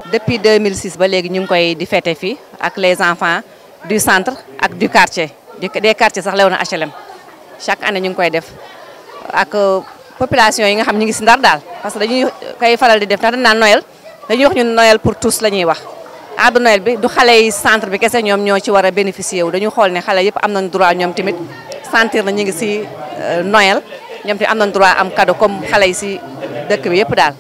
depuis 2006 ba léegi ñu ngi koy di fêter fii ak les enfants du centre ak du quartier des quartiers sax Léona HLM chaque année ñu ngi koy def ak population yi nga xam ñu ngi si ndar daal parce que dañuy koy faral di def ndax dañ naan Noël dañuy wax ñun Noël pour tous la ñuy wax arbre Noël bi du xale yi centre bi kese ñoom ñoo ci war a bénéficier wu dañu xool ne xale yëpp am nañ droit ñoom tamit sentir na ñu ngi si Noël ñoom tamit am nañ droit am cadeau comme xale yi si dëkk bi yëpp daal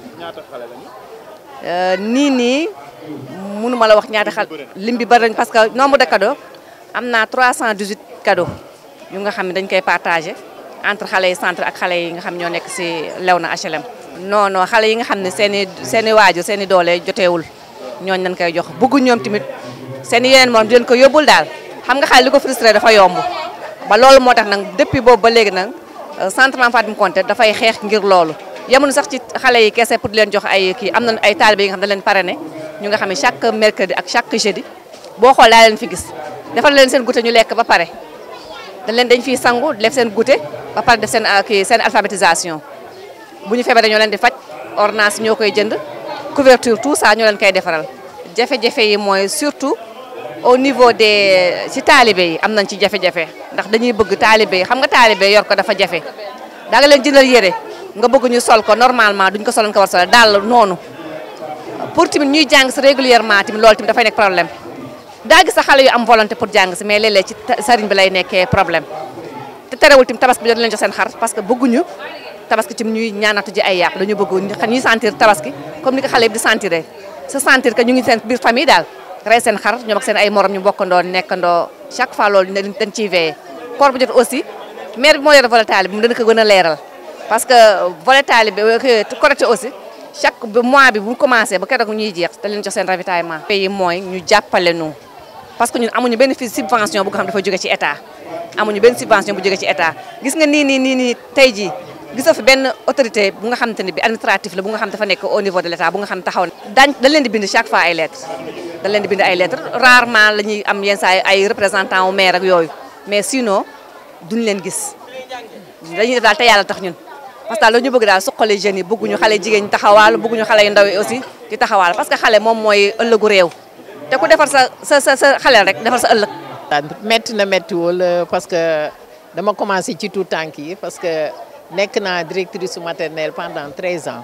nii nii mënuma la wax ñaata xal lim bi bari nañ parce que nombre de cadeaux am naa 318 cadeaux yu nga xam ne dañ koy partagé entre xale yi centre ak xale yi nga xam ñoo nekk si Léona HLM. non non xale yi nga xam ne seen i seen i waajur seen i doole joteewul ñooñu lañ koy jox bëggu ñoom tamit seen i yeneen moom di leen ko yóbbul daal xam nga xale li ko frustré dafa yomb ba loolu moo tax nag depuis boobu ba léegi nag centre Mame Fatim Konté dafay xeex ngir loolu. yemuñu sax ci xale yi kese pour di leen jox ay kii am nañu ay taalibe yi nga xam ne dañ leen parrainé ñu nga xam ne chaque mercredi ak chaque jeudi boo xool daa leen fi gis defal leen seen goûter ñu lekk ba pare dañ leen dañ fiy sangu def seen goûter ba pare def seen kii seen alphabétisation bu ñu feebaree ñoo leen di faj ordonnance ñoo koy jënd couverture tout ça ñoo leen koy defaral jafe-jafe yi mooy surtout au niveau des ci taalibe yi am nañ ci jafe-jafe ndax dañuy bëgg taalibe yi xam nga taalibe yor ko dafa jafe da nga leen jëndal yére nga bëgg ñu sol ko normalement duñ ko soloon ko war sol daal noonu pour tamit ñuy jàng si régulièrement tamit loolu tamit dafay nekk problème daa gis sa xale yu am volonté pour jàng si mais léeg-léeg ci sëriñ bi lay nekkee problème te terewul tamit tabaski bi dañ leen jox seen xar parce que bëgguñu tabaski tamit ñuy ñaanatu ji ay yàpp dañu bëgg ñuy sentir tabaski comme ni ko xale yi di sentir se sentir que ñu ngi seen biir famille daal rey seen xar ñoom ak seen ay morom ñu bokkandoo nekkandoo chaque fois loolu dañ ciy veillé koor bu jot aussi maire bi moo yore volet taali bi mu dana ko gën a leeral parce que volet taalibe Korité aussi chaque mois bi bu commencé ba keroog ñuy jeex da leen jox seen ravitaillement. pays mooy ñu jàppale nu parce que ñun amuñu benn fi subvention bu nga xam dafa jóge ci état amuñu benn subvention bu jóge ci état gis nga nii nii nii nii tey jii gisoo fi benn autorité bu nga xamante ne bi administratif la bu nga xam dafa nekk au niveau de l' état bu nga xam taxaw na. daañu dañ leen di bind chaque fois ay lettres dañ leen di bind ay lettres rarement la ñuy am yenn saa ay représentant wu maire ak yooyu mais sinon duñ leen gis dañuy def daal te yàlla tax ñun. parce que daal ñu bëgg daal suqali jeunes yi bëgguñu xale jigéen ñi taxawaal bëgguñu xale yu ndaw yi aussi di taxawaal parce que xale moom mooy ëllëgu réew te ku defar sa sa sa sa xale rek defar sa ëllëg. métti na méttiwul parce que dama commencé ci tout tànk yi parce que nekk naa directrice maternelle pendant 13 ans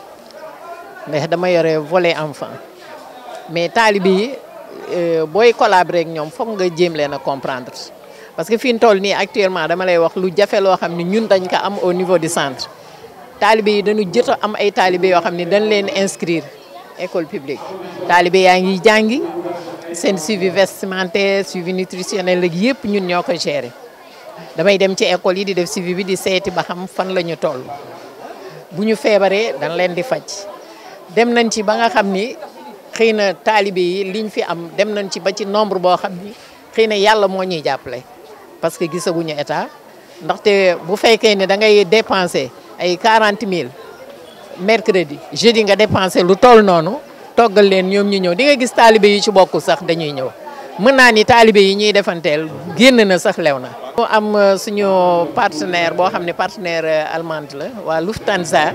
ndax dama yore volet enfant mais taalibe yi booy collaborer ak ñoom foog nga jéem leen a comprendre. parce que fi ñu toll nii actuellement dama lay wax lu jafe loo xam ne ñun dañ ko am au niveau du centre taalibe yi dañu jot a am ay taalibe yoo xam ne dañ leen inscrire école publique taalibe yaa ngi jàngi seen suivi vestimentaire suivi nutritionnel ak yëpp ñun ñoo ko gérer damay dem ci école yi di def suivi bi di seeti ba xam fan la ñu toll bu ñu feebaree dañ leen di faj dem nañ ci ba nga xam ni xëy na taalibe yi liñ fi am dem nañ ci ba ci nombre boo xam ni xëy na yàlla moo ñuy jàppale parce que gisaguñu état ndaxte bu fekkee ne da ngay dépenser ay 40 000 mercredi jeudi nga dépenser lu toll noonu toggal leen ñoom ñu ñëw di nga gis taalibe yi ci bokk sax dañuy ñëw mën naa ni taalibe yi ñuy defanteel génn na sax lew na. ñu am suñu partenaire boo xam ne partenaire allemande la waa Lufthansa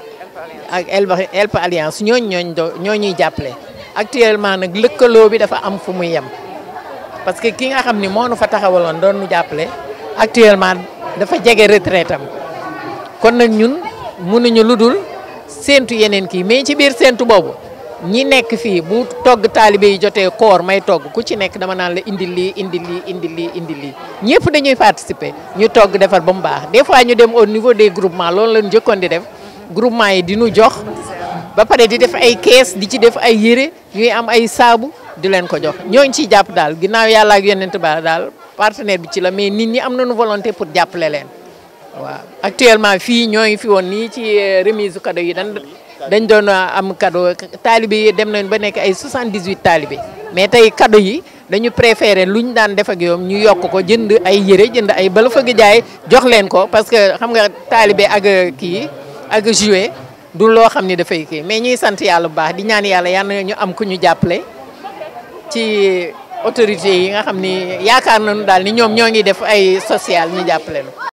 ak Elbe Alliance ñooñu ñooñu ñoo ñuy jàppale actuellement nag lëkkaloo bi dafa am fu muy yem. parce que ki nga xam ni moo nu fa taxawaloon doon nu jàppale actuellement dafa jege retraite am kon nag ñun mënuñu lu dul séentu yeneen kii mais ci biir séentu boobu ñi nekk fii bu togg taalibe yi jotee koor may togg ku ci nekk dama naan la indi lii indi lii indi lii indi lii ñëpp dañuy participer ñu togg defar ba mu baax des fois ñu dem au niveau des groupements loolu la ñu njëkkoon di def groupement yi di nu jox ba pare di def ay kees di ci def ay yére ñuy am ay saabu di leen ko jox ñooñu ciy jàpp daal ginnaaw yàlla ak yonent ba daal partenaire bi ci la mais nit ñi am nañu volonté pour jàppale leen waaw actuellement fii ñoo ngi fi woon nii ci remise cadeau yi dañ dañ doon am cadeau taalibe yi dem nañ ba nekk ay 78 taalibe mais tey cadeau yi dañu préféré lu ñu daan def ak yoom ñu yokk ko jënd ay yére jënd ay bala fëgg jaay jox leen ko parce que xam nga taalibe ak kii ak jouet du loo xam ni dafay kii mais ñuy sant yàlla bu baax di ñaan yàlla yal na ñu am ku ñu jàppale ci autorité yi nga xam ni yaakaar nañu daal ni ñoom ñoo ngi def ay social ñu jàppale nu